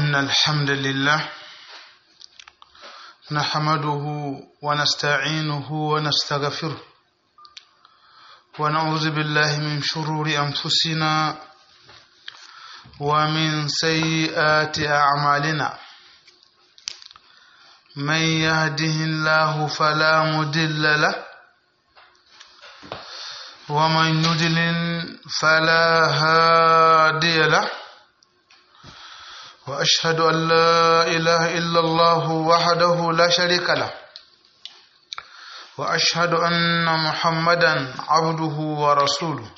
إن الحمد لله نحمده ونستعينه ونستغفره ونعوذ بالله من شرور أنفسنا ومن سيئات أعمالنا من يهده الله فلا مضل له ومن يضلل فلا هادي له وأشهد أن لا إله إلا الله وحده لا شريك له وأشهد أن محمدا عبده ورسوله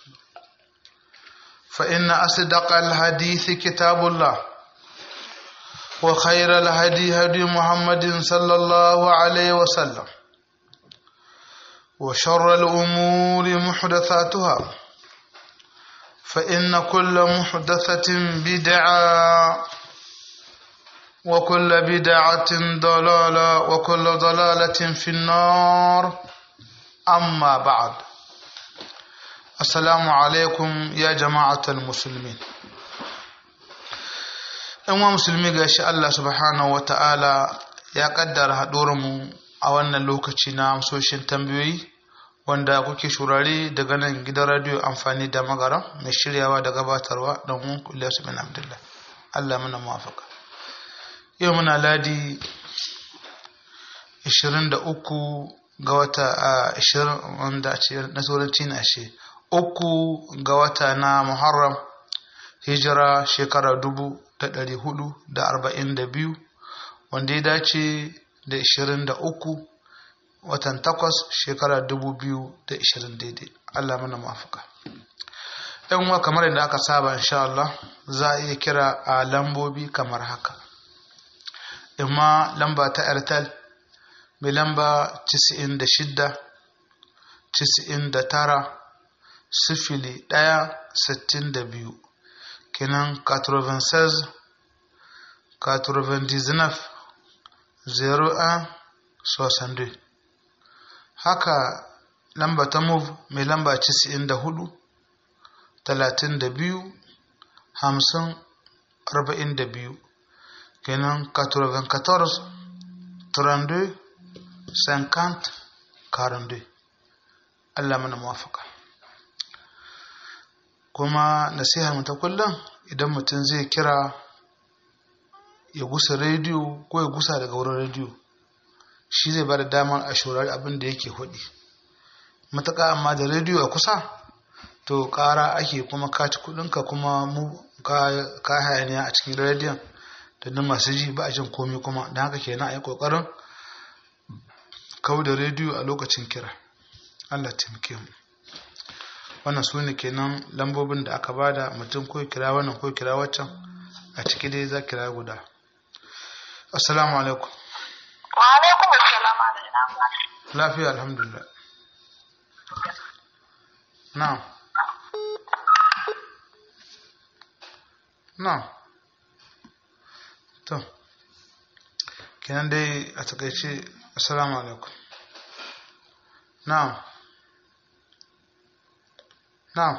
فإن أصدق الحديث كتاب الله وخير الهدي هدي محمد صلى الله عليه وسلم وشر الأمور محدثاتها فإن كل محدثة بدعة وكل بدعة ضلالة وكل ضلالة في النار أما بعد السلام عليكم يا جماعة المسلمين ‘yan musulmi ga shi Allah subhanahu wa ta'ala ya ƙaddara mu a wannan lokaci na amsoshin tambayoyi wanda kuke shurare daga nan gidan radiyo amfani da magara mai shiryawa da gabatarwa don mun Ilyasu bin Abdullah Allah muna muwafaka yau muna ladi 23 ga wata a 20 wanda ce na turanci na shi uku ga wata na Muharram hijira shekara dubu da ɗari hudu da arba'in da biyu wanda ya dace da 23 watan takwas shekara dubu biyu da ishirin daidai Allah mana mafaka yan uwa kamar yadda aka saba insha Allah za a iya kira a lambobi kamar haka imma lamba ta airtel mai lamba 96 99 sifili ɗaya sittin da biyu kenan 96 99 01 62 haka lamba ta move mai lamba 94 32 50 42 kenan 94 32 50 42 Allah mana mawafaka kuma nasihar mu ta kullum idan mutum zai kira ya gusa rediyo ko ya gusa daga wurin rediyo shi zai ba da damar a shurari abin da yake hudi matuƙa amma da rediyo a kusa to ƙara ake kuma kaci kudinka kuma mu ka hayaniya a cikin rediyon da nan masu ji ba a jin komi kuma don haka kenan a yi ƙoƙarin kau da rediyo a lokacin kira allah taimake mu wannan su ne kenan lambobin da aka bada mutum ko kira wannan ko kira waccan a ciki dai za kira guda assalamu alaikum wa alaikum assalam lafiya alhamdulillah na'am na'am to kenan dai a takaice assalamu alaikum na'am na'am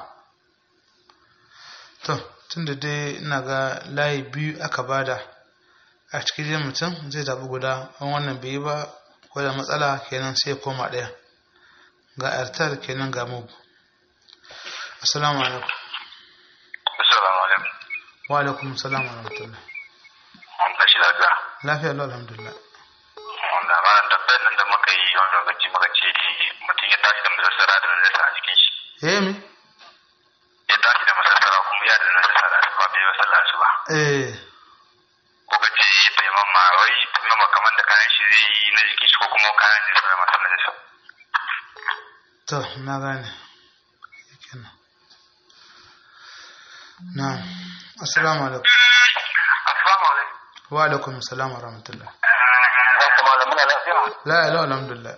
to tunda dai ina ga layi biyu aka bada a cikin mutum zai zaɓi guda an wannan bai yi ba ko da matsala kenan sai koma ɗaya ga airtel kenan ga mugu assalamu alaikum assalamu alaikum wa alaikum salam wa rahmatullah an tashi lafiya lafiya lau alhamdulillah wanda ma tabbayar nan da muka yi wani lokaci muka ce mutum ya tashi da masassara da najasa a jikin shi eh mi ya tashi da masassara kuma ya da najasa da asuba bai yi sallah asuba eh kuka ce taimama wai taimama kamar da kayan shi zai yi na jikin shi ko kuma kayan da sauran masu najasa to na gane kenan na assalamu alaikum assalamu alaikum wa alaikum salam wa rahmatullah ya kuma da muna lafiya la ilaha alhamdulillah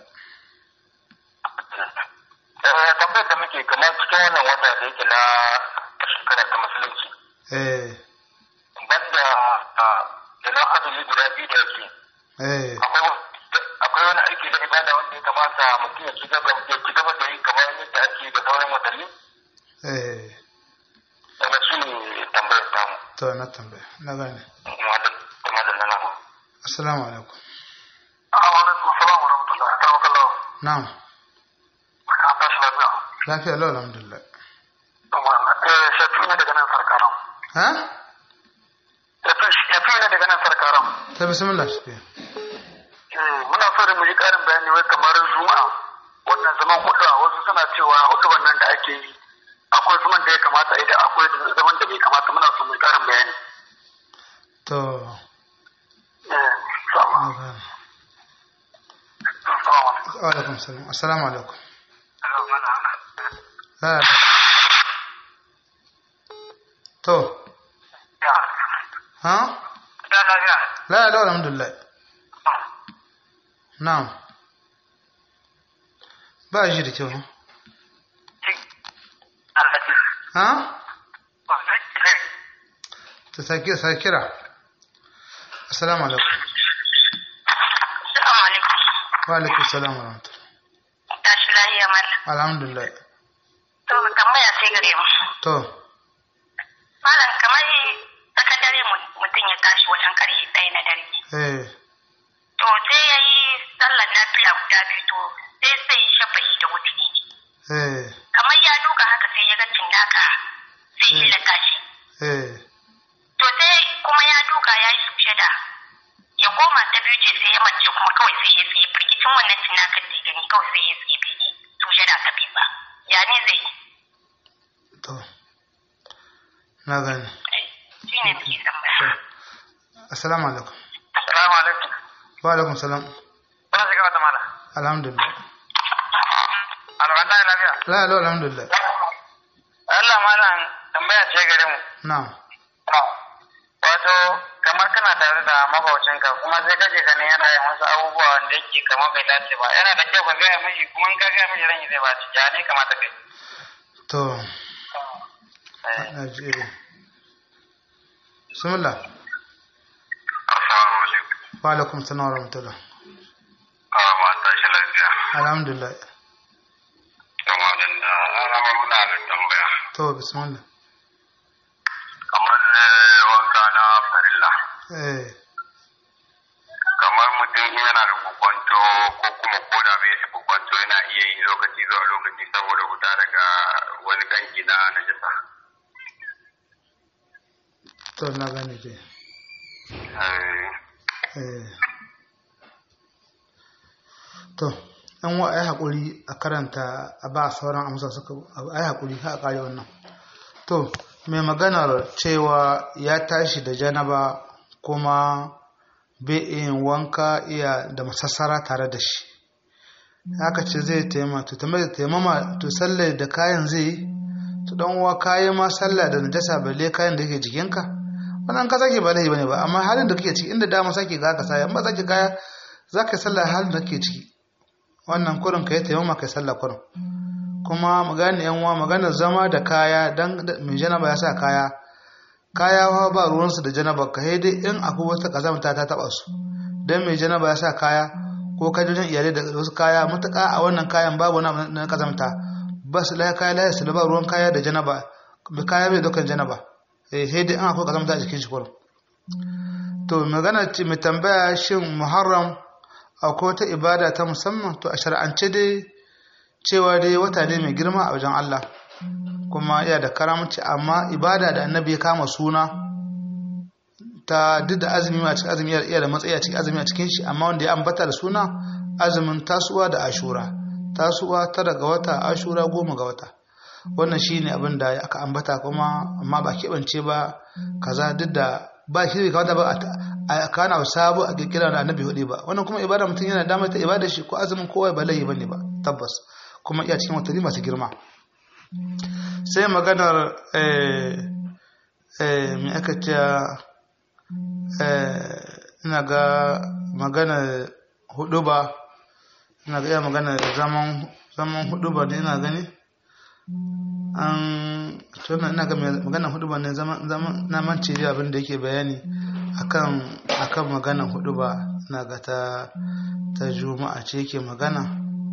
eh tambayar da muke kamar cikin wannan wata da yake na shekara ta musulunci eh banda da na azumi guda biyu da yake eh akwai wani aiki na ibada wanda ya kamata mutum ya ci gaba ya ci gaba da yi kamar yadda ake da sauran watanni eh daga shi ne tambayar tamu to na tambaya na gane kuma da kuma da nan assalamu alaikum alaikum salam wa rahmatullahi wa barakatuh na'am ka tashi lafiya lafiya lau alhamdulillah eh shafi ne daga nan sarkaran ha shafi ne daga nan sarkaran ta bismillah shi muna so da mu yi karin bayani wai kamar juma'a wannan zaman hudu a wasu suna cewa hudu wannan da ake yi akwai zaman da ya kamata idan akwai zaman da bai kamata muna so mu yi karin bayani to eh sama na gane. sama wa alaikum salam assalamu alaikum Hello, mana. Ha. to Ya. ha Da lafiya. la la alhamdulillah na'am ba shi da kyau ha? ha ta sake sakira assalamu alaikum Assalamu alaikum. wa alaikum salam wa rahmatullah Tashi lahiya mana. alhamdulillah To tambaya sai gare mu. to Malam kamar tsakar dare mu- mutum ya tashi wajen karfe ɗaya na dare. eh To sai ya yi sallar lafiya guda biyu to sai sai yi shafa'i da wuturi. eh Kamar ya duka haka sai ya ga cindaka sai ya laka shi. eh To sai kuma ya duka ya yi sujada. Ya koma ta biyu ce sai ya mace kuma kawai sai ya tsaye firgicin wannan cinnakan da ya gani kawai sai ya tsaye bai yi sujada ta biyu ba. Ya ne zai yi? to na gane Shi ne muke tambaya. assalamu alaikum Assalamu alaikum. wa alaikum salam Kuna shiga wata mala. alhamdulillah Alwanda lafiya. la la alhamdulillah Allah malam tambaya ce gare mu. na'am Wato kamar kana tare da mabaucinka kuma sai kake ganin yana yin wasu abubuwa wanda yake kamar bai dace ba. Yana da kyau ka gaya mishi kuma in ka gaya mishi ran zai ba ya ne kamata kai. to Eh. na ji eh. bismillah Assalamu alaikum. wa alaikum salam wa rahmatullah Ah, ma tashi lafiya. alhamdulillah Kama dan da ana muna da tambaya. to bismillah Kamar eh, wanka na farilla. eh Kamar mutum in yana da kukwanto ko kuma koda bai da kukwanto yana iya yi lokaci zuwa lokaci saboda fita daga wani kanki na najasa. to na gane ke Eh, eh to an wa ai hakuri a karanta a ba sauran amsa suka ai hakuri ha a kare wannan to mai maganar cewa ya tashi da janaba kuma bai yin wanka iya da masassara tare da shi haka ce zai taimama to tambayar da taimama to sallar da kayan zai yi to dan uwa kayan ma sallah da najasa balle kayan da yake jikinka wannan ka sake ba laifi bane ba amma halin da kake ciki inda dama sake ga ka saya in ba sake kaya zaka yi sallah halin da kake ciki wannan kurin ka yi taimama kai sallah kurin kuma magana yan uwa magana zama da kaya dan mai janaba ya sa kaya kaya fa ba ruwansu da janaba ka dai in akwai wata kazamta ta taba su dan mai janaba ya sa kaya ko ka jin iyalai da wasu kaya mutaka a wannan kayan babu wani na kazamta ba su laye kaya laye su ba ruwan kaya da janaba mai kaya bai dokan janaba eh sai dai in akwai kazamta a jikin shi kurum to magana ce mai tambaya shin muharram akwai wata ibada ta musamman to a shar'ance dai cewa dai wata ne mai girma a wajen Allah kuma iya da karamci amma ibada da annabi ya kama suna ta duk da azumi a cikin azumi iya da matsayi a cikin azumi a cikin shi amma wanda ya ambata da suna azumin tasuwa da ashura tasuwa tara ga wata ashura goma ga wata wannan shine abin da aka ambata kuma amma ba keɓance ba kaza duk da ba shi ne kawata ba a kana sabu a kirkira da annabi hudu ba wannan kuma ibada mutum yana damar ta ibada shi ko azumin kowa ba laifi bane ba tabbas kuma iya cikin watanni masu girma sai maganar mai aka ce ina ga magana hudu ba ina ga iya magana zaman zaman hudu ba ne ina gani an tuna ina ga magana hudu ba ne zaman na mance da abin da yake bayani akan akan magana hudu ba ina ga ta ta juma'a ce yake magana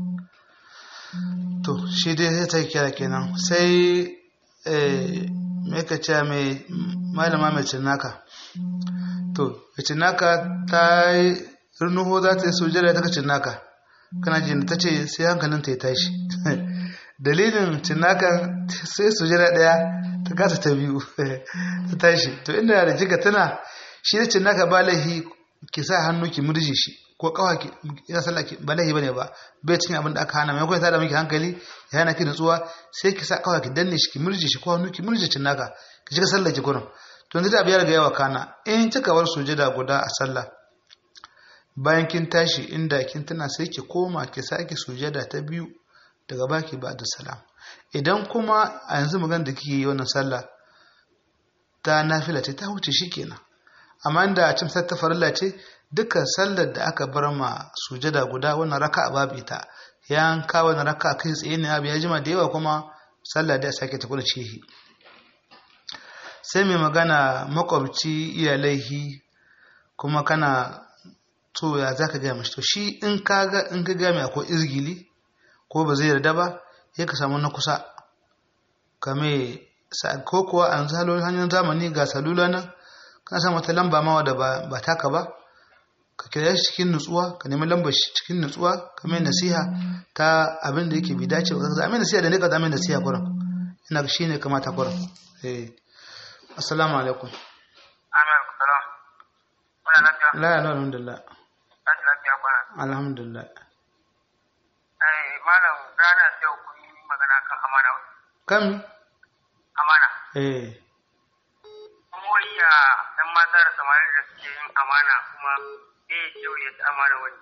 to shi dai sai ta kira kenan sai me ka ce mai malama mai cinnaka to cinnaka ta yi runuho za ta yi sujada ta cinnaka kana jin ta ce sai hankalin ta ya tashi dalilin cinnaka sai sujada daya ta kasa ta biyu ta tashi to inda da kika tana shi da cinnaka ba laihi ki sa hannu ki murje shi ko kawa ki ina sallah ki ba laihi bane ba bai cikin abin da aka hana mai ta da miki hankali ya hana ki nutsuwa sai ki sa kawa ki danne shi ki murje shi ko hannu ki murje cinnaka ki shiga sallah ki gurin to yanzu da biyar ga yawa kana in kika bar sujada guda a sallah bayan kin tashi inda kin tana sai ki koma ki sake sujada ta biyu daga baki ba da salam idan kuma a yanzu magana da kike yi wannan sallah ta nafila ce ta huce shikenan amma inda a cin ta farilla ce dukkan sallar da aka bar ma sujada guda wannan raka babu ita ya kawo wannan raka kai tsaye ne abu ya jima da yawa kuma sallah da sake ta kula cihi sai mai magana makwabci iyalaihi kuma kana to ya za ka gaya mashi to shi in ka ga in ka gaya akwai izgili ko ba zai yarda ba ya ka samu na kusa kame ko kuwa an zalo hanyar zamani ga salula nan kana samu wata lamba mawa da ba taka ba ka kira shi cikin nutsuwa ka nemi lambar shi cikin nutsuwa ka mai nasiha ta abin da yake bi dace ba ka zama nasiha da ne ka zama nasiha kuran ina shi ne kamata kuran eh assalamu alaikum amin salam muna lafiya la ya alhamdulillah tashi lafiya kwana alhamdulillah ai malam rana da ku yi magana kan amana kam amana eh kuma wai ya dan mata da samari da suke yin amana kuma eh kyau ya ci amana wani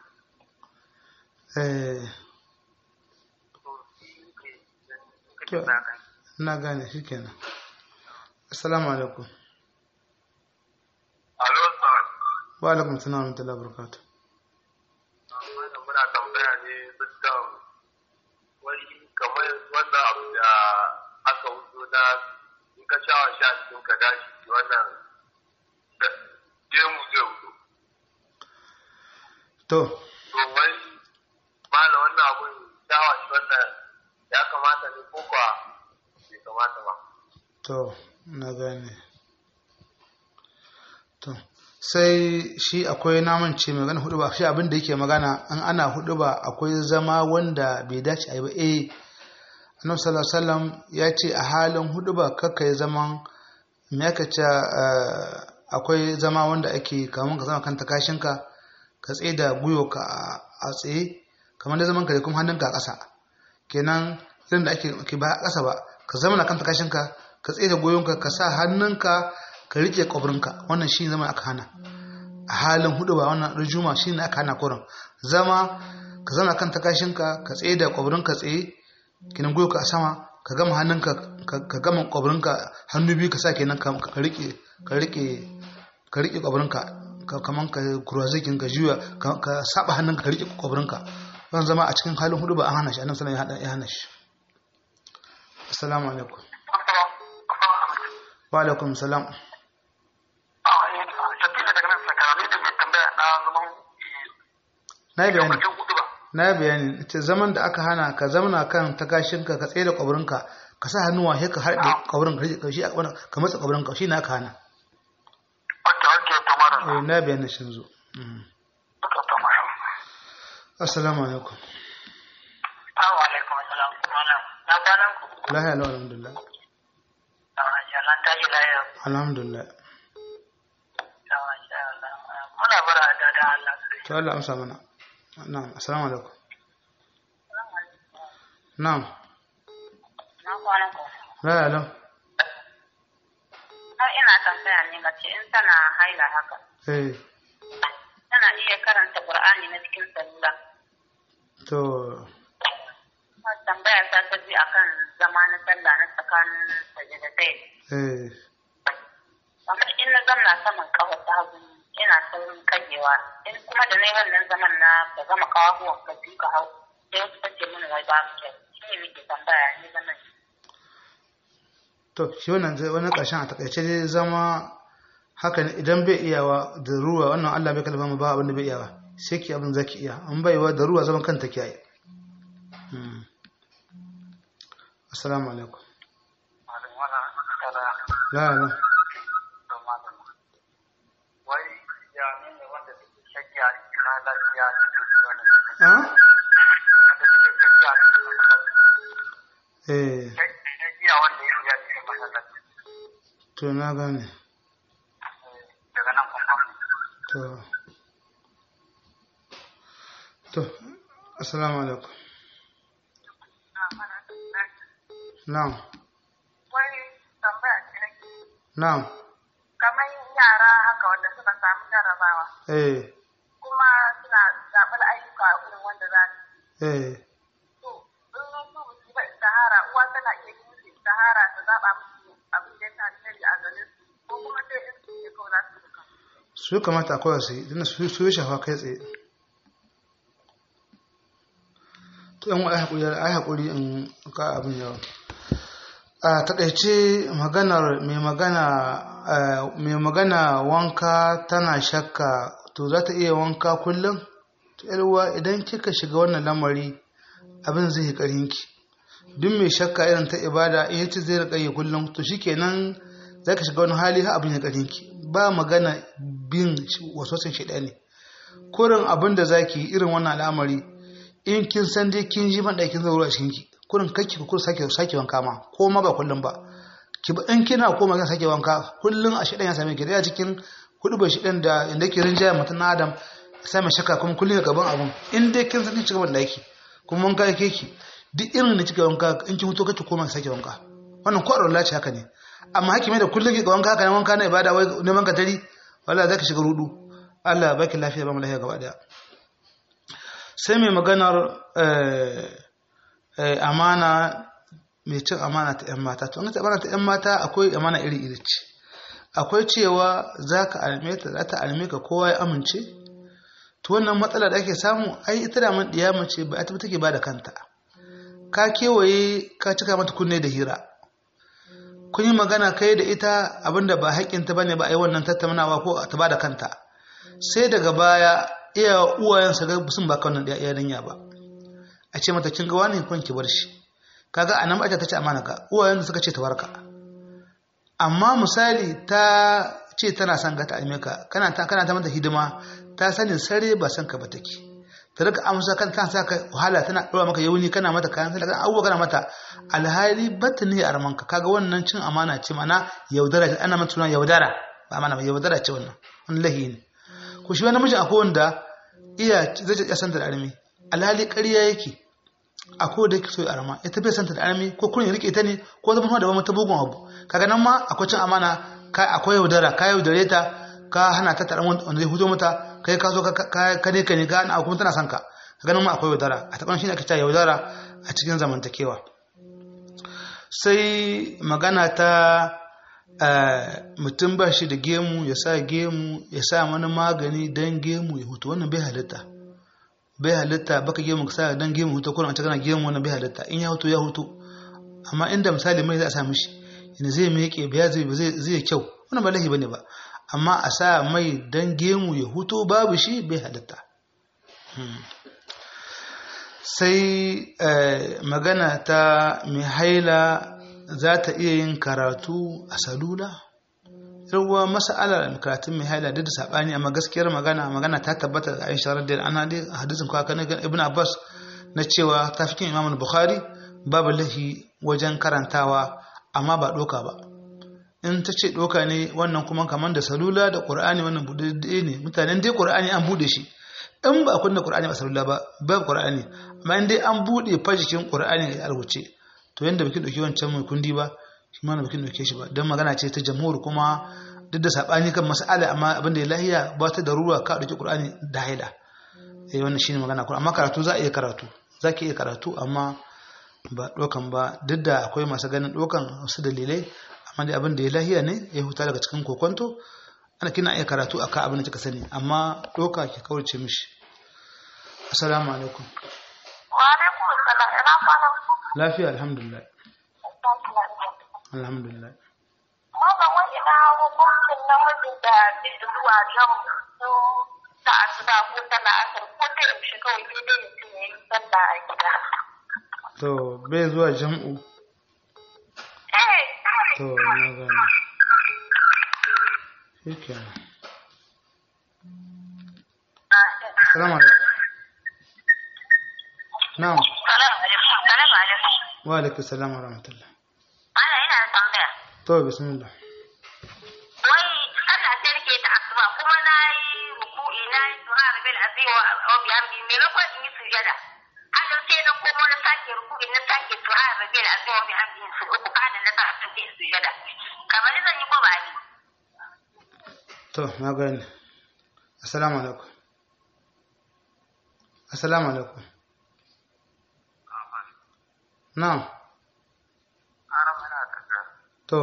eh to shi ke Kyau. kake sa kan na gane shikenan assalamu alaikum alo sir wa alaikum salam wa rahmatullahi wa barakatuh wannan muna tambaya ne dukkan wani kamar wannan abu da aka wuto na in ka shawa sha cikin ka gashi wannan da gemu zai wuto to to wai mala wannan abun shawa shi wannan ya kamata ne ko ba bai kamata ba to na gane to sai shi akwai naman ce mai magana hudu ba shi abin da yake magana an ana hudu ba akwai zama wanda bai dace a yi ba eh annabi sallallahu alaihi wasallam ya ce a halin hudu ba kakka yi zaman me aka ce eh, akwai zama wanda ake kamun ka zama kan takashinka ka tsaye da gwiwarka a- a tsaye kamar da zaman ka da kuma hannunka a ƙasa kenan irin da ake ke ba a ƙasa ba ka zama na kan takashinka ka tsaye da goyonka ka sa hannunka ka riƙe ƙwabrinka wannan shi zama aka hana a halin hudu ba wannan rujuma shi ne aka hana kurin zama ka zama kan takashinka ka tsaye da ƙwabrinka tsaye kenan goyonka a sama ka gama hannunka ka- ka gama ƙwabrinka hannu biyu ka sa kenan ka ka riƙe ka riƙe ka riƙe ƙwabrinka ka kaman ka kurwazikin ka juya ka ka saba hannunka ka riƙe ƙwabrinka wannan zama a cikin halin hudu ba an hana shi annabi sallallahu alaihi wasallam ya hana shi assalamu alaikum wa alaikum salam Shakila daga nan sakarami da mai tambaya na zaman na yi bayani lokacin hudu ba. na yi bayani ita zaman da aka hana ka zamana kan takashinka ka tsaye da kwaburinka ka sa hannuwa sai ka harɗe kwaburinka ka rike- shi a kwaburin- ka matsa kwaburinka shi na aka hana Wanda wake to mara. eh na yi bayani shi zo Mm. To to mara. assalamu alaikum Assalamu alaikum assalam. Malam. Na kwanan ku. lahiya lau alhamdulillah Ah, Jalan tashi lafiya. alhamdulillah Ah, masha Allah. Muna bara da da Allah. to Allah amsa mana na'am assalamu alaikum na'am Na kwanan ku. lahiya lau Har ina tambaya ne mace in tana haila haka. eh Tana iya karanta Qur'ani na cikin salula. to Kuma Tambaya ta ta bi akan zama na sallah na tsakanin sajadatai. eh Kamar in na zamna saman kafa ta hagu ina saurin kagewa. In kuma da na yi wannan zaman na ka gama kawahuwan ka biyu ka hau. Sai wasu ta ce mini wai babu kyau. Shi ne muke tambaya ne zaman. to shi wannan zai wani ƙarshen a takaice dai zama haka ne idan bai iyawa da ruwa wannan Allah bai kalma mu ba abin da bai iyawa sai ki abin zaki iya an baiwa da ruwa zaman kanta kiyaye Hmm. assalamu alaikum Malam wala kana la la to malam. Wai ah eh to na gane to to assalamu alaikum na'am Wani tambaya ce nake na'am kamar yara haka wanda suka samu jarrabawa eh kuma suna zaɓar ayyuka irin wanda za su eh so in su ba su ba istihara uwa tana iya yi musu istihara ta zaɓa musu abin da ya ta alheri a gare su ko kuma sai in su ne kawai za su duka. su kamata a koya su yi don su su yi shafa kai tsaye to yan ai haƙuri ai haƙuri in ka abin yawa a taƙaice maganar mai magana eh, mai magana wanka tana shakka to za ta iya wanka kullum to yarwa idan kika shiga wannan lamari abin zai yi ƙarinki duk mai shakka irin ta ibada in yace zai riƙa yi kullum to shikenan za ka shiga wani hali har abin ya ƙarinki ba magana bin wasosin shaidani kurin abin da za ki yi irin wannan al'amari in kin san dai kin ji man ɗakin zauro a cikinki kurin kakki ku sake sake wanka ma ko ma ba kullum ba ki ba in kina koma kan sake wanka kullum a shaidan ya same ki da cikin hudu bai shaidan da inda ke rinjaya mutum na adam sai mai shakka kuma kullum ya gaban abun in dai kin san kin cika ban ɗaki kuma wanka yake ki duk irin da kika wanka in kin mutu kake koma sake wanka wannan ko a ce haka ne amma haki mai da kullum ki ga wanka haka ne wanka na ibada wai neman ka tari wala za ka shiga rudu Allah ya baki lafiya ba mu lafiya gaba daya sai mai maganar eh, eh, amana mai cin amana ta 'yan mata to an ta amana ta 'yan mata akwai amana iri iri ce akwai cewa za ka alme ta za ta alme ka kowa ya amince to wannan matsala da ake samu ai ita da man diya mace ba ita take ba da kanta ka kewaye ka cika mata kunne da hira kun yi magana kai da ita abinda ba haƙƙinta bane ba a yi wannan tattaunawa ko ta ba da kanta sai daga baya iya uwayensa ga sun baka wannan yarinya ba a ce mata kin ga wani kun ki bar shi kaga anan ba ta ce amana ka uwayen suka ce ta warka amma misali ta ce tana son ga ta aime ka kana ta kana ta mata hidima ta sani sare ba san ka ba take ta rika amsa kan ta sa ka wahala tana dora maka yauni kana mata kayan sai kana abubuwa kana mata alhali batta ne a ramanka kaga wannan cin amana ce mana yaudara ce ana mata suna yaudara ba amana ba yaudara ce wannan wannan lahi ne ku shi wani mijin akwai wanda iya zai ya santa da armi alhali ƙarya yake a ko da yake so ya arma ita bai santa da armi ko kurin ya rike ta ne ko zama da wata bugun abu kaga nan ma akwai cin amana ka akwai yaudara ka yaudare ta ka hana ta taron wanda zai hudo mata kai ka zo ka ne ka ne ka ana kuma tana son ka kaga nan ma akwai yaudara a taɓa shi ne aka ce yaudara a cikin zamantakewa sai magana ta mutum ba shi da gemu ya sa gemu ya sa wani magani don gemu ya hutu wannan bai halitta bai halitta baka gemu ka sa don gemu hutu kuma a cikin gemu wannan bai halitta in ya hutu ya hutu amma inda misali mai za a sa mishi yana zai miƙe ba zai zai kyau wannan ba lahi bane ba amma a sa mai don gemu ya hutu babu shi bai halitta sai magana ta mai haila za ta iya yin karatu a salula yawwa mas'alar karatun mai haila duk da sabani amma gaskiyar magana magana ta tabbata da Aisha radiyallahu anha dai hadisin kwa kan Ibn Abbas na cewa ta fikin Imam Bukhari babu lahi wajen karantawa amma ba doka ba in ta ce doka ne wannan kuma kamar da salula da Qur'ani wannan bude ne mutanen dai Qur'ani an bude shi in ba kunna Qur'ani ba salula ba babu Qur'ani amma in dai an bude fajikin Qur'ani a rubuce to yanda baki dauki wancan mai kundi ba shi ma baki dauke shi ba dan magana ce ta jamhur kuma duk da sabani kan mas'ala amma abin da ya lahiya ba ta darura ka dauki qur'ani da haila eh wannan shine magana kuma amma karatu za a iya karatu zaki iya karatu amma ba dokan ba duk da akwai masu ganin dokan wasu dalilai amma dai abin da ya lahiya ne ya huta daga cikin kokonto ana kina iya karatu akan abin da kika sani amma doka ki kaurace mishi assalamu alaikum Wa alaikum assalam ina kwana. lafiya alhamdulillah alhamdulillah Maza wai ina hukuncin namijin da zai zuwa jan su ta asuba ko ta la'asar ko da yaushe kawai sai dai mutum ya yi sallah a gida. to bai zuwa jam'u Eh, to na gani shikenan salamu alaikum na'am Salamu alaikum. Salamu alaikum. wa alaikum salam wa rahmatullah Ana ina da tambaya. to bismillah Wai Allah sai rike ta asuba kuma na yi ruku'i na yi suhar bil azim wa wa bihamdi maimakon in yi sujada. Haka sai na komo na sake ruku'i na sake suhar bil azim wa bihamdi su uku kana na sa su sujada. Kamar zan yi ko ba ni. to na gani assalamu alaikum assalamu alaikum na'am Haram yana tafiya. to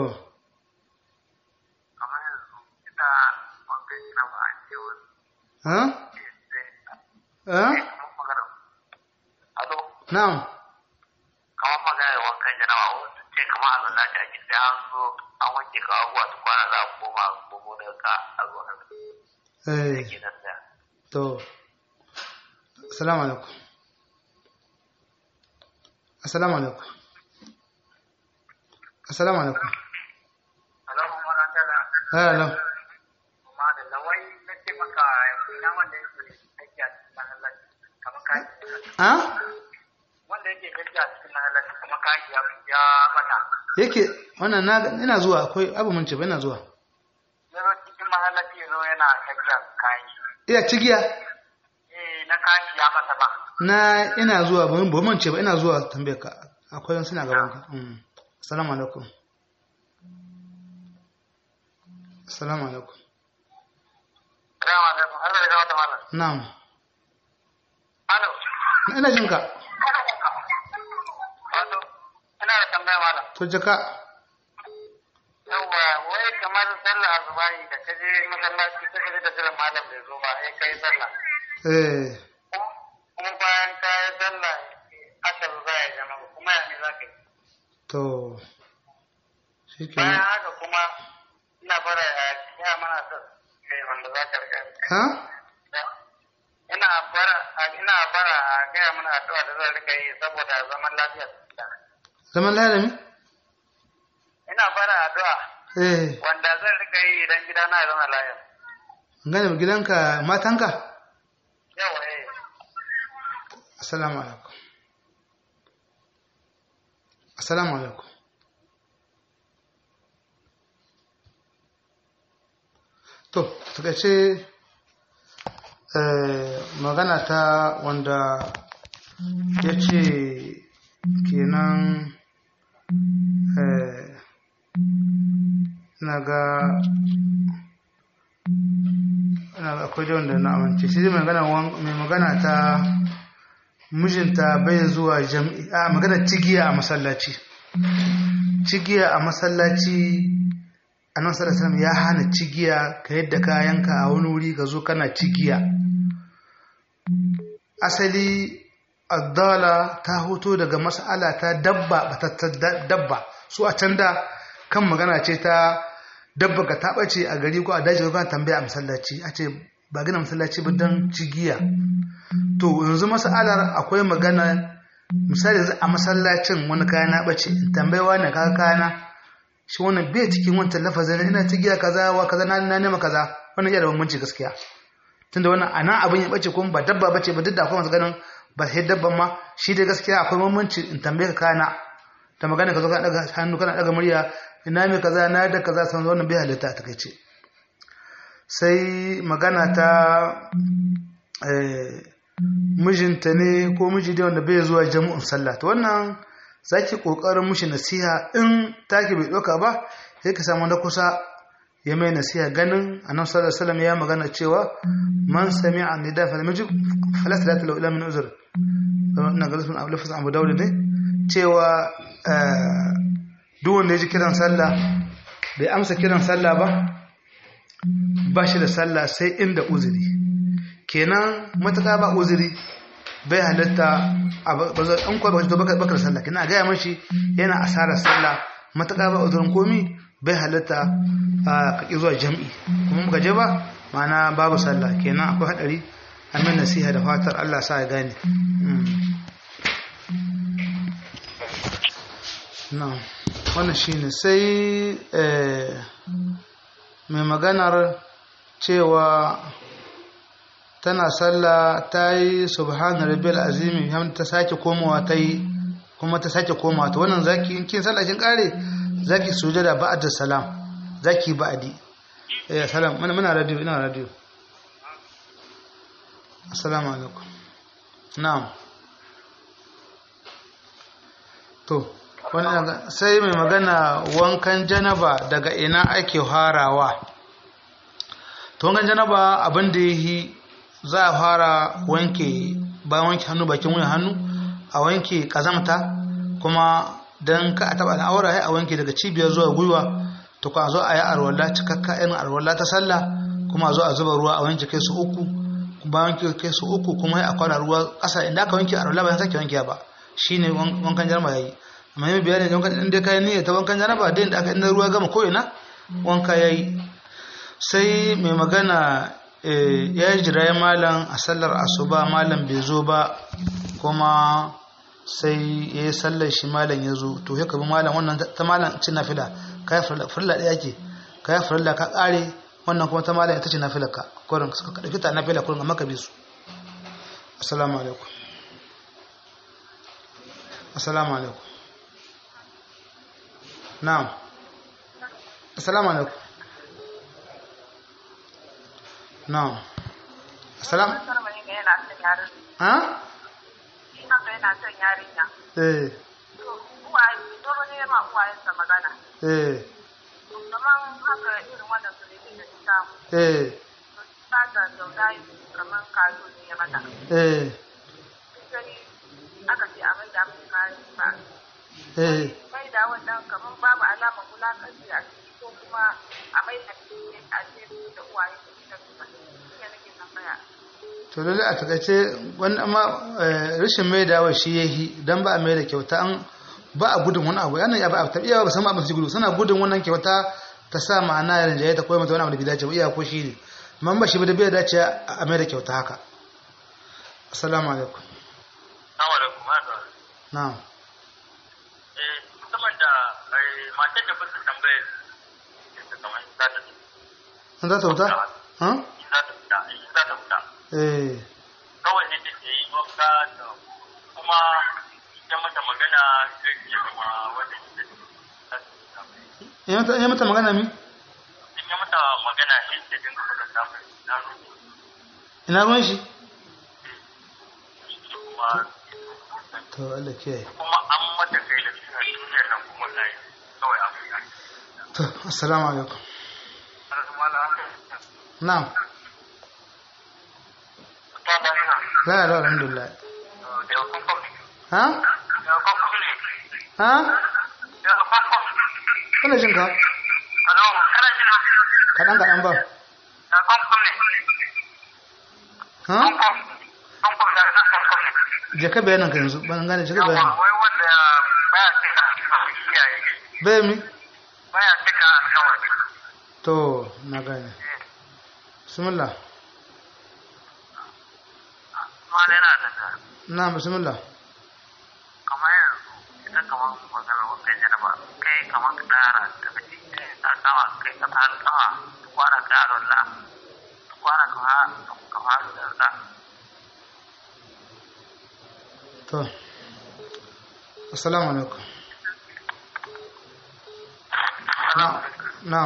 Kamar yanzu ita wankan gina ba a ce wani ha sai ha kamar magana. Alo, na'am kamar magana wankan janawa wasu ce kamar a zalla ta ake sai an zo an wanke ka abubuwa su kwana za a koma a komo daga ka a zo a eh ke nan da. to assalamu alaikum assalamu alaikum assalamu alaikum Alo, kuma na tana. hello Kuma da lawai na ce maka ina wanda yake aiki a cikin mahallaci kamar kayan ha wanda yake aiki a cikin mahallaci kuma kayan ya ya mata. yake wannan na ina zuwa akwai abu mun ce ba ina zuwa Ya zo cikin mahallaci ya zo yana tafiya kayan shi. iya cigiya Eh, na kayan shi ya mata ba. na ina zuwa ba ba mun ce ba ina zuwa tambaye ka akwai wani suna gaban ka Mm. assalamu alaikum assalamu alaikum Salamu alaikum, Allah ya gawa da malam. na'am Alo, ina jin ka wato, ina da tambaya malam. to jaka Yawwa, wai kamar sallah azubahi da ka je masallaci ka je da jiran malam bai zo ba, sai ka yi sallah. eh Kuma bayan ka yi sallah, aka zo za ya zama kuma ya ne za ka yi. to Bayan shikenan haka kuma ina fara ya ya mana da kai wanda za ka riga. ha Ina fara ina fara a gaya mana addu'a da zan rika yi saboda zaman lafiya. zaman lalami Ina fara addu'a eh wanda zan rika yi idan gidana ya zama lafiya. gane gidanka matanka Yawa eh. assalamu alaikum assalamu alaikum to takaice eh, magana ta wanda ya ce kenan eh, na ga ina ga akwai da wanda na amince shi mai magana wan- mai magana ta mijinta bai zuwa jam'i a magana cigiya a masallaci cigiya a masallaci annabi sallallahu alaihi wasallam ya hana cigiya ka yadda kayanka a wani wuri ka zo kana cigiya asali addala ta hoto daga mas'ala ta dabba batattar da- dabba su a can da kan magana ce ta dabba ka taɓa ce a gari ko a daji ko kana tambaya a masallaci a ce ba gina masallaci ba don cigiya to yanzu mas'alar akwai magana misali yanzu a masallacin wani kaya na ɓace in tambayewa ne kaga kayana shi wannan bai cikin wancan lafazin ina cigiya kaza wa kaza na na nema kaza wannan iya da bambanci gaskiya tunda wannan anan abin ya bace kuma ba dabba bace ba duk da akwai masu ganin ba sai dabban ma shi dai gaskiya akwai bambanci in tambaye ka kana ta magana ka zo kana daga hannu kana daga murya ina mai kaza na da kaza san wannan bai halitta a takaice sai magana ta eh, mijinta ne ko miji dai wanda bai zuwa jami'in sallah to wannan zaki kokarin mushi nasiha in take bai doka ba sai ka samu na kusa ya mai nasiha ganin annabi sallallahu alaihi wasallam ya magana cewa man sami'a nida fa lamajib fala salata lahu illa min uzr ina ga lafazin lafazin Abu Dawud ne cewa eh, duk wanda ya ji kiran sallah bai amsa kiran sallah ba ba shi da sallah sai inda uzuri kenan matuƙa ba uzuri bai halitta an kwa baka baka baka da sallah kenan a gaya mashi yana asarar sallah matuƙa ba uzurin komi bai halitta a kaki zuwa jam'i kuma muka je ba ma'ana babu sallah kenan akwai hadari amin nasiha da fatar Allah sa ya gane na wannan shine sai mai maganar cewa tana sallah ta yi subhana rabbil azimi hamd ta sake komawa ta yi kuma ta sake komawa ta wannan zaki in kin sallah kin kare zaki sujada ba'da salam zaki ba'di eh salam muna muna radio ina radio assalamu alaikum na'am to wannan sai mai magana wankan janaba daga ina ake harawa to wankan janaba abin da yi za a fara wanke bayan wanke hannu bakin wuyan hannu a wanke kazamta kuma don ka a taba al'aura a wanke daga cibiyar zuwa gwiwa to ka zo a yi arwala cikakka irin arwala ta sallah kuma a zo a zuba ruwa a wanke kai su uku bayan wanke kai su uku kuma a kwana ruwa ƙasa inda aka wanke arwala bayan sake wanke ba shine wankan janaba yayi amma yi bayani da wankan inda kai niyya ta wankan janaba da inda aka inda ruwa gama ko ina wanka yayi sai mai magana ya yi jirayen malam a sallar asuba malam bai zo ba kuma sai ya yi sallar shi malam ya zo to ya kabi malam wannan ta malam cin nafila ka yi farilla ɗaya ke ka yi farilla ka ƙare wannan kuma ta malam ita ce nafila ka kurin ka ɗauki ta nafila kurin amma ka bi su assalamu alaikum assalamu alaikum na'am assalamu alaikum na'am assalam ha yana son yarinya. eh Uwaye, dole ne ma uwayensa magana. eh Kaman haka irin wannan su ne da ta samu. eh Ta da zauna kamar kazo ne ya mata. eh Sai aka ce a mai da mu kayan ba. eh Mai da wannan kamar babu alamar wulakanci a ciki ko kuma a mai da a ce da uwaye su ta tuba. Shi nake tambaya. to lalle a takaice wani amma rashin mai dawa shi ya yi don ba a mai da kyauta an ba a gudun wani abu yana ba a tabiya ba san abin su gudu suna gudun wannan kyauta ta sa ma'ana yarin jaye ta koyi mata wani abu da bai dace ba iya ko shi ne amma ba shi ba da bai dace a mai da kyauta haka assalamu alaikum Assalamu alaikum. haka. na'am Eh, musamman da eh, matar da bisa tambaye ta kamar za ta an za ta wuta ha in za ta fita in za ta fita eh kawai ne take yi wanka da kuma ita mata magana da ke kama wanda ke da in mata in mata magana mi in yi mata magana shi ke jin kuka da samun na rufe ina ruwan shi kuma to Allah kiyaye kuma an mata kai da suna duniyar nan kuma na yi kawai a fi yanki. to assalamu alaikum Ana kuma na na'am ta da ina la ilaha alhamdulillah da yau kun kwamfi. ha Da yau kun kwamfi ne. ha Da yau kun kwamfi. kana jin ka Alo, kana jina? kadan kadan ba Da kun kwamfi ne. ha Kun kwamfi. Kun kwamfi da na kun kwamfi. je ka bayanan ka yanzu ban gane je ka Yawa, bayanan wai wanda baya cika iyaye ne. bai mi Baya cika alkawari. to na gane bismillah Mala yana da ta. na bismillah Kamar yanzu, idan kamar maganar wankan janaba, kai kamar ka tsara da mace a sama kai ka fara sama, ka kwana ka yaron la, ka kwana ka fara ka fara da la. to assalamu alaikum Na- na'am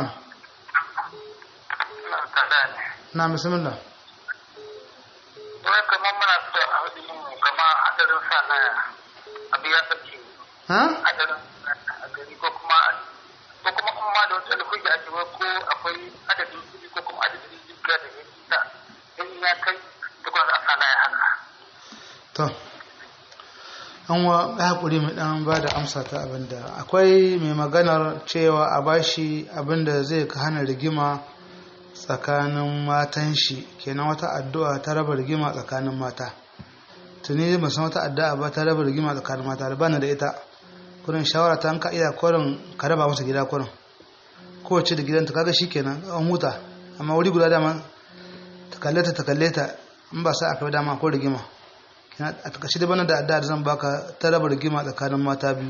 Ka da ne. na bismillah Wai kamar muna so a hudu mu kama hadarin sa na abu ya sace ha hadarin a gari ko kuma ko kuma in ma da wata alhuji a cewa ko akwai adadin kuɗi ko kuma adadin jibiya da ya ta in ya kai duk wanda a sa na ya haka. to an wa ya haƙuri mai ɗan ba da amsa ta abinda akwai mai maganar cewa a bashi abinda zai ka hana rigima tsakanin matan shi kenan wata addu'a ta raba rigima tsakanin mata tuni ba san wata addu'a ba ta raba rigima tsakanin mata da bana da ita kurin shawara ta ka iya kurin ka raba masa gida kurin kowace da gidanta kaga shi kenan an huta amma wuri guda dama ta kalle ta ta kalle ta in ba sa aka yi dama ko rigima a takaice da bana da addu'a da zan baka ta raba rigima tsakanin mata biyu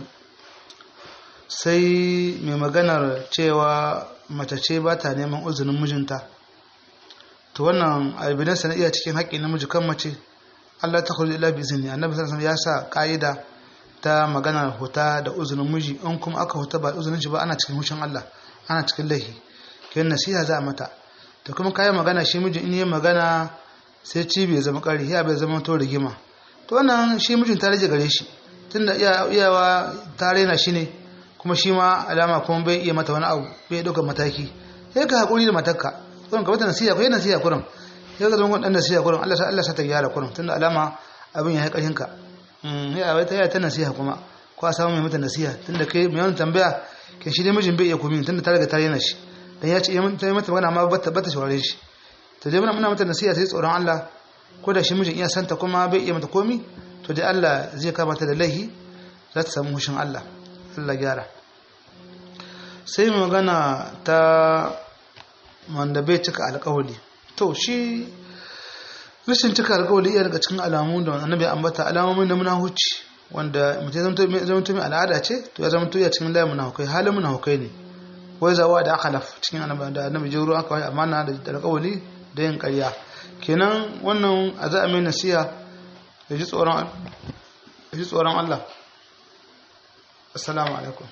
sai mai maganar cewa mace ce ba ta neman uzunin mijinta to wannan albidan sana iya cikin haƙƙin namiji kan mace Allah ta kulli ila bizini annabi sallallahu alaihi wasallam ya sa ka'ida ta magana huta da uzunin miji in kuma aka huta ba uzunin shi ba ana cikin hushin Allah ana cikin laihi kiyan nasiha za a mata to kuma kayan magana shi miji in yi magana sai ci bai zama ƙari ya bai zama to rigima to wannan shi mijin ta rage gare shi tunda iyawa ta raina shi ne kuma shi ma alama kuma bai iya mata wani abu bai ɗaukar mataki sai ka haƙuri da matarka kurin ka mata nasiha ko yi nasiha kurin sai ka zama ɗan nasiha kurin Allah Allah sa ta gyara kurin tunda alama abin ya yi ƙarfin ka ya wai ta yi ta nasiha kuma ko a samu mai mata nasiha tunda kai mai wani tambaya ke shi dai mijin bai iya komi tunda ta riga ta raina shi dan ya ce ta yi mata magana amma ba ta shaurare shi to dai muna mata nasiha sai tsoron Allah ko da shi mijin iya santa kuma bai iya mata komi to dai Allah zai kama ta da laihi za ta samu hushin Allah Allah gyara sai magana ta wanda bai cika alƙawari to shi rashin cika alƙawari iya daga cikin alamu da annabi ambata alamomin da muna huci wanda mutum zama tumi al'ada ce to ya zama tuya cikin layin munafukai halin munafukai ne wai zawa da aka laf cikin annabi da annabi jiro aka wai amana da alƙawari da yin ƙarya kenan wannan a za a mai nasiya ya ji tsoron Allah assalamu alaikum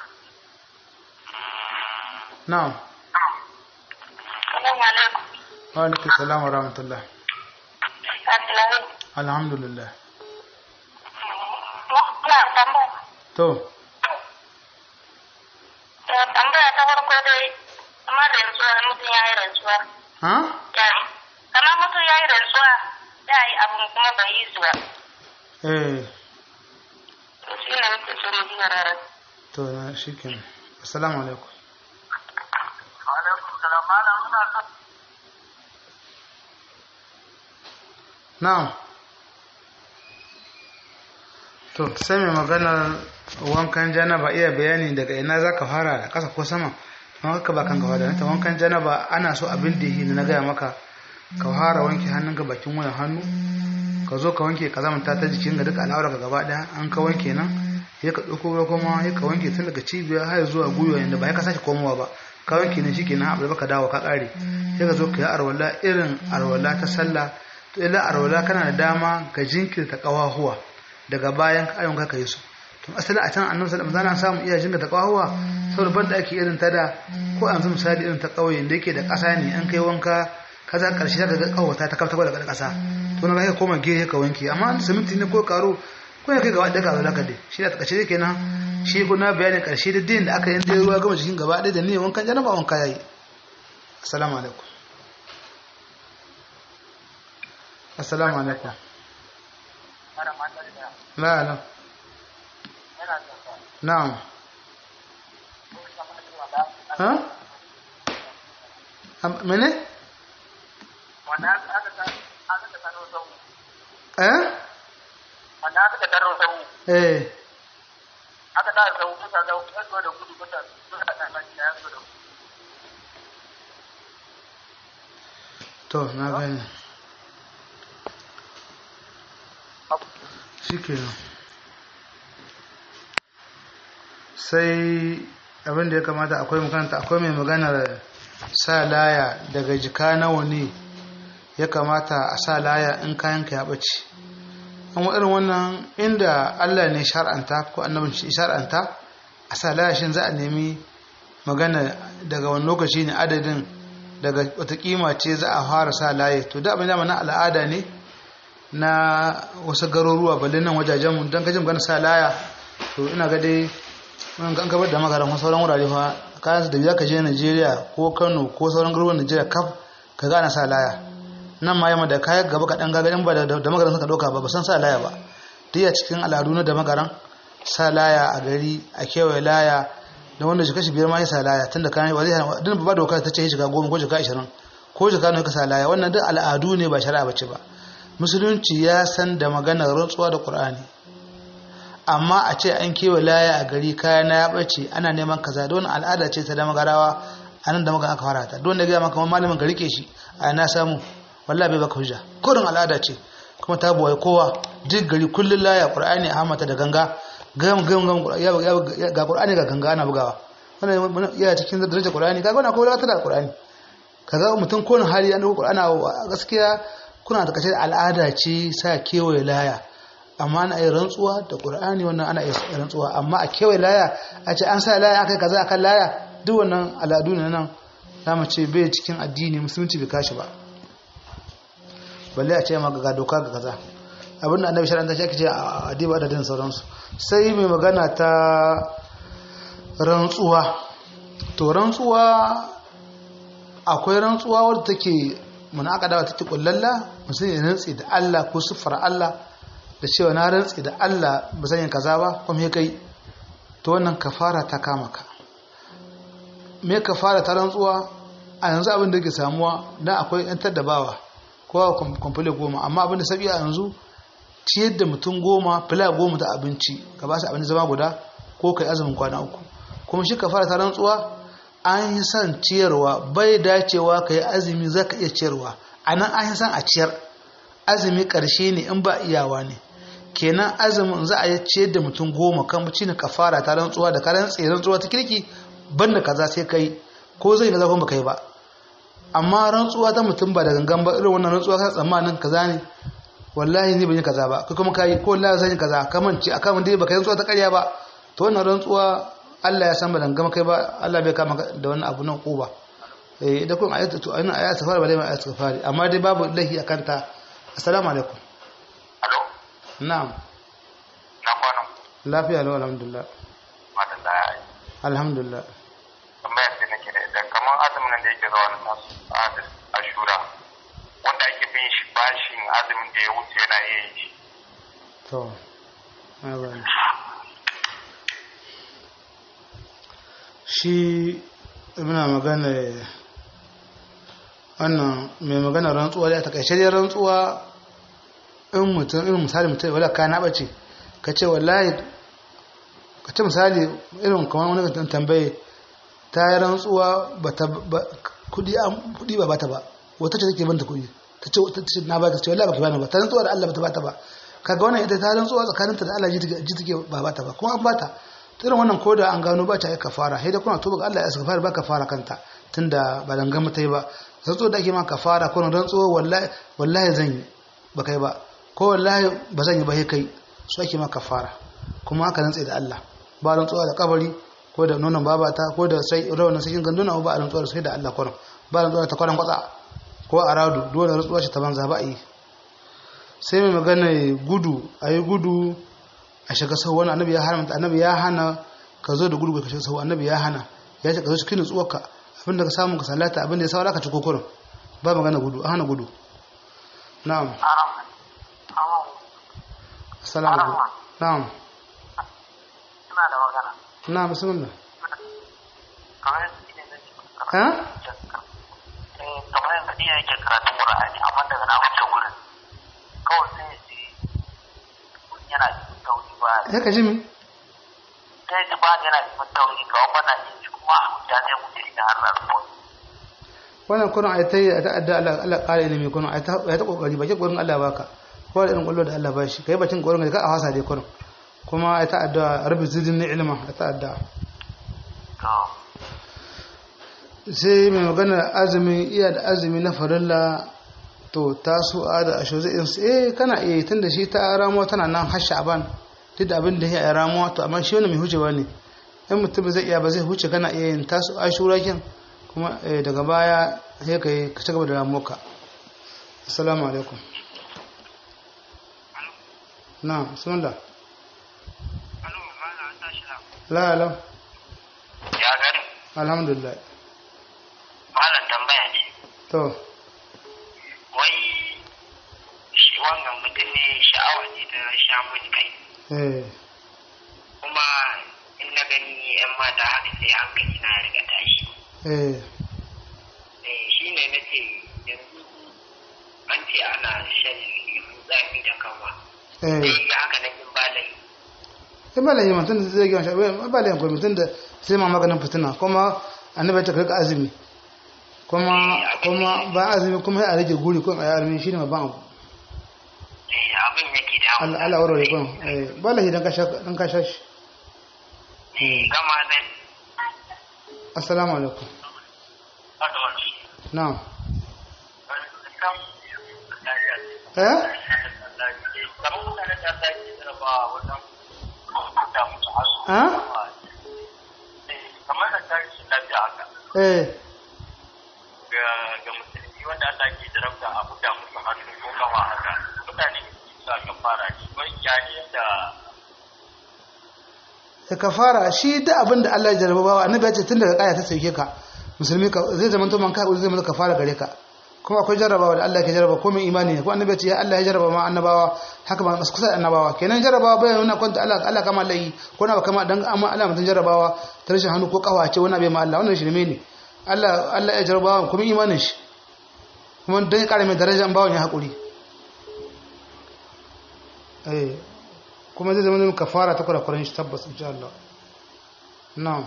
na'am wa alaikum salam wa rahmatullah alhamdulillah to tambaya ta farko dai kamar rantsuwa mutum ya yi rantsuwa ha kamar mutum ya yi rantsuwa ya yi abin kuma bai yi zuwa eh to shi ne muke so mu ji yararar to na shikenan assalamu alaikum alaikum salam malam muna son na'am to sai mai maganar wankan janaba iya bayani daga ina za ka fara da ƙasa ko sama don haka ba kan gaba da ta wankan janaba ana so abin da yi na gaya maka ka fara wanke hannunka bakin wayan hannu ka zo ka wanke ka zamanta ta jikin ga duka al'aura ka gaba ɗaya an ka wanke nan ya ka ɗauko ruwa kuma ya ka wanke tun daga cibiya har zuwa gwiwa yadda ba ya ka sake komowa ba ka wanke ne shike nan abu da baka dawo ka ƙare sai ka zo ka yi arwala irin arwala ta sallah to ila arwala kana da dama ka jinkirta ƙawahuwa daga bayan ayon ka yi su to asali a can annabi sallallahu alaihi wasallam samu iya jinga ta kawawa saboda banda ake irin ta da ko an misali irin ta kauye da yake da ƙasa ne an kai wanka kaza karshe zaka ga kawata ta kafta daga ƙasa to na ka koma gehe ka wanke amma an siminti ne ko karo ko ya kai gaba da kaza zaka dai shi da takace yake nan shi ko na bayanin karshe da din da aka yi da ruwa gama jikin gaba ɗaya da niyyar wankan janaba wanka yayi assalamu alaikum assalamu alaikum لا لا نعم ها من ايه eh wanda aka tarro sau eh aka da sau kusa da kusa da gudu kusa kusa da kan ya zo da to na gani shikenan sai abin da ya kamata akwai makaranta akwai mai maganar sa laya daga jika nawa ne ya kamata a sa laya in kayanka ya ɓace an irin wannan inda allah ne shar'anta ko annabin shi shar'anta a sa laya shin za a nemi magana daga wani lokaci ne adadin daga wata kima ce za a fara sa laye to da abin da na al'ada ne na wasu garuruwa balle nan wajajenmu don kajin magana sa laya to ina ga dai wani kan kabar da makaran wasu sauran wurare fa kayan da biya ka je Najeriya ko Kano ko sauran garuruwan Najeriya kaf ka gana sa laya nan ma yamma da kayan gaba kaɗan gaga ba da magaran suka ɗauka ba ba san sa laya ba duk cikin al'adu na da magaran sa laya a gari a kewaye laya da wanda jika shi biyar ma ya sa laya tunda kayan ba zai hana ba doka ta ce ya shiga goma ko jika ashirin ko jika ne ka sa laya wannan duk al'adu ne ba shari'a bace ba musulunci ya san da maganar rantsuwa da qur'ani amma a ce an kewa laya a gari kaya na ya bace ana neman kaza don al'ada ce ta da magarawa a nan da maka aka fara ta don da gaya maka malamin ka rike shi a na samu wallahi bai baka hujja kurin al'ada ce kuma ta buwaye kowa duk gari kullun laya qur'ani a hamata da ganga gam gam gam ga qur'ani ga ganga ana bugawa wannan yana cikin darajar qur'ani kaga wannan akwai wata da qur'ani kaga mutum ko na hali an dauko ana gaskiya kuna da kace al'ada ce sa kewaye laya amma ana yi rantsuwa da qur'ani wannan ana yi rantsuwa amma a kewaye laya a ce an sa laya akai kaza akan laya duk wannan al'adu ne nan zamu ce bai cikin addini musulunci bai kashi ba balle a ce ma ga doka ga kaza abin da annabi shari'a ta ce ce a adiba da din sauransu sai mai magana ta rantsuwa to rantsuwa akwai rantsuwa wadda take mun aka dawa take kullalla mutum ya rantsi da Allah ko siffar Allah da cewa na rantsi da Allah ba zan yi kaza ba kuma ya kai to wannan kafara ta kama ka me kafara ta rantsuwa a yanzu abin da yake samuwa dan akwai yan taddabawa kowa kwamfule goma amma abin da sabi a yanzu ciyar da mutum goma fila goma ta abinci ka ba su abinci zama guda ko kai azumin kwana uku kuma shi kafara ta rantsuwa an yi son ciyarwa bai dacewa ka yi azumi za ka iya ciyarwa a nan an yi son a ciyar azumi ƙarshe ne in ba iyawa ne kenan azumin za a yi ciyar da mutum goma kan ci ne kafara ta rantsuwa da karan tsaye rantsuwa ta kirki banda kaza sai kai ko zai kaza kuma kai ba amma rantsuwa ta mutum ba da gangan ba irin wannan rantsuwa ka tsammanin kaza ne wallahi ni ban yi kaza ba kai kuma kai ko wallahi zan yi kaza kaman ci akan dai baka rantsuwa ta ƙarya ba to wannan rantsuwa Allah ya san ba dangama kai ba Allah bai kama da wannan abu nan ko ba eh idan kun ayatu to ayin ayatu fara ba dai ma ayatu fara amma dai babu lahi akan ta assalamu alaikum alo na'am na kwana lafiya lau alhamdulillah mata da ya yi alhamdulillah tambayar da nake da idan kamar azumin nan da yake zuwa na tasu a ashura wanda ake bin shi bashin azumin da ya wuce yana iya yin shi to na bani shi muna magana wannan mai magana rantsuwa da ta kaishe dai rantsuwa in mutum in misali mutum wadda ka na bace ka ce wallahi ka ce misali irin kamar wani mutum tambaye ta yi rantsuwa ba ta kudi kudi ba bata ba wata ce take banta kudi ta ce ta ce na ba ta ce wallahi ba ka bani ba ta rantsuwa da Allah ba ta bata ba kaga wannan ita ta rantsuwa tsakaninta da Allah ji take ba bata ba kuma an bata irin wannan ko da an gano ba ta yi kafara sai da kuna tuba ga Allah ya saka fara ba kafara kanta tunda ba dan gama tai ba rantsuwa da ake ma kafara ko rantsuwa wallahi wallahi zan yi ba kai ba ko wallahi ba zan yi ba sai kai su ake ma kafara kuma aka rantsa da Allah ba rantsuwa da kabari ko da nonon babata ko da sai rawanin sakin ganduna ba a rantsuwa da sai da Allah kwarin ba rantsuwa ta kwarin kwatsa ko a radu dole rantsuwa ce ta banza ba a yi sai mai magana gudu a yi gudu a shiga sau wani annabi ya hana annabi ya hana ka zo da gudu ka shiga sau annabi ya hana ya ce ka zo cikin nutsuwarka abin da ka samu ka salata abin da ya saura ka ci kokorin ba magana gudu a hana gudu na'am assalamu alaikum na'am suna da magana na'am bismillah kamar yadda ne na ha kamar yadda ne yake karatun Qur'ani amma daga na wuce gurin kawai sai ya ce yana cikin tauri ba ya ka ji mi sai ji ba yana cikin tauri kawai bana yin shi kuma ya zai wuce idan har rasu wannan kurin a ta yi a ta'adda Allah Allah ƙara ilimi kurin a ta ya ta kokari bakin gurin Allah baka ko da irin kwallo da Allah ba shi kai bakin gurin ka a hasa dai kurin kuma a ta'adda rabbi zidni ilma a ta'adda sai mai magana azumin iya da azumi na farilla to taso a da asho zai yin eh kana iya tun da shi ta ramuwa tana nan har sha'ban duk da abin da ya ramuwa to amma shi wani mai hucewa ne in mutum zai iya ba zai huce kana iya yin taso ashura kin kuma daga baya sai ka yi ka ci gaba da ramuwa assalamu alaikum na bismillah la la ya gani alhamdulillah malam tambaya ne to wai shi wannan mutum ne sha'awa ne ta sha mun kai eh kuma in na gani yan mata haka sai hankali na riga tashi eh eh shi ne na ce yanzu an ce ana shan lemun tsami da kanwa eh sai ya haka nan in ba lai sai ba lahi mutum da zai gina shi ba lahi ko mutum da sai ma maganin fitina kuma annabi ta karka azumi kuma kuma ba azumi kuma sai a rage guri ko a yi armi shine babban abu eh abin yake da Allah Allah warware kun eh ba lahi dan ka sha dan ka sha shi eh gama zai assalamu alaikum na'am eh eh kamar da ta shi lafiya haka eh ga musulmi wanda Allah ke jarabta a buga musu hannu ko kawa haka mutane sa ka fara shi wai ya ne da da kafara shi da abin da Allah ya jarraba bawa annabi ya ce tun daga kaya ta sauke ka musulmi ka zai zama to man kai zai zama kafara gare ka kuma akwai jarrabawa da Allah ke jarraba ko mai imani ne ko annabi ya ce ya Allah ya jarraba ma annabawa haka ma masu kusa da annabawa kenan jarrabawa bai nuna kwanta Allah Allah kama layi ko na kama dan amma Allah mutun jarrabawa ta rashin hannu ko kawace wani bai ma Allah wannan shirme ne Allah Allah ya jarrabawa kuma imanin shi kuma dan ya kare mai darajar bawon ya hakuri eh kuma zai zama kafara ta kurakuran shi tabbas insha Allah na'am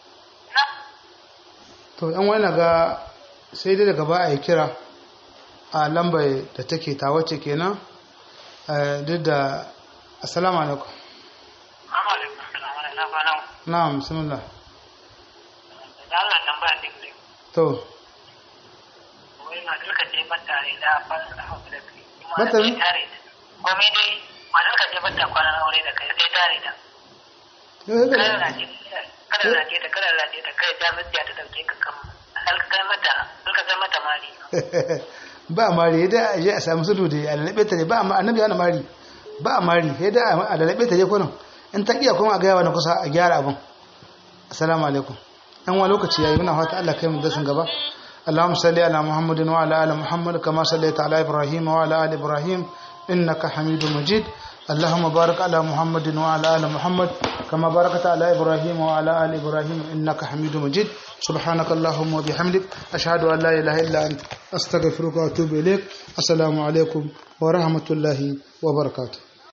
to yan wani ga sai dai daga ba a yi kira a lambar da take ta wacce kenan duk da assalamu alaikum na'am bismillah to mata ne komai dai matar ka je bata kwanan aure da kai sai tare ta kada na ce kada na ce ta kada na ce ta kai ta mutiya ta dauke ka kan alka mata alka kai mata mari ba mari da a je a samu sudu da a lalabe ta ne ba amma annabi yana mari ba a mari sai da a lalabe ta je kunan in ta iya kuma a gaya wani kusa a gyara abin assalamu alaikum yan wa lokaci yayi muna fata Allah kai mu dasin gaba اللهم صل على محمد وعلى ال محمد كما صليت على ابراهيم وعلى ال ابراهيم انك حميد مجيد اللهم بارك على محمد وعلى ال محمد كما باركت على ابراهيم وعلى ال ابراهيم انك حميد مجيد سبحانك اللهم وبحمدك اشهد ان لا اله الا انت استغفرك واتوب اليك السلام عليكم ورحمه الله وبركاته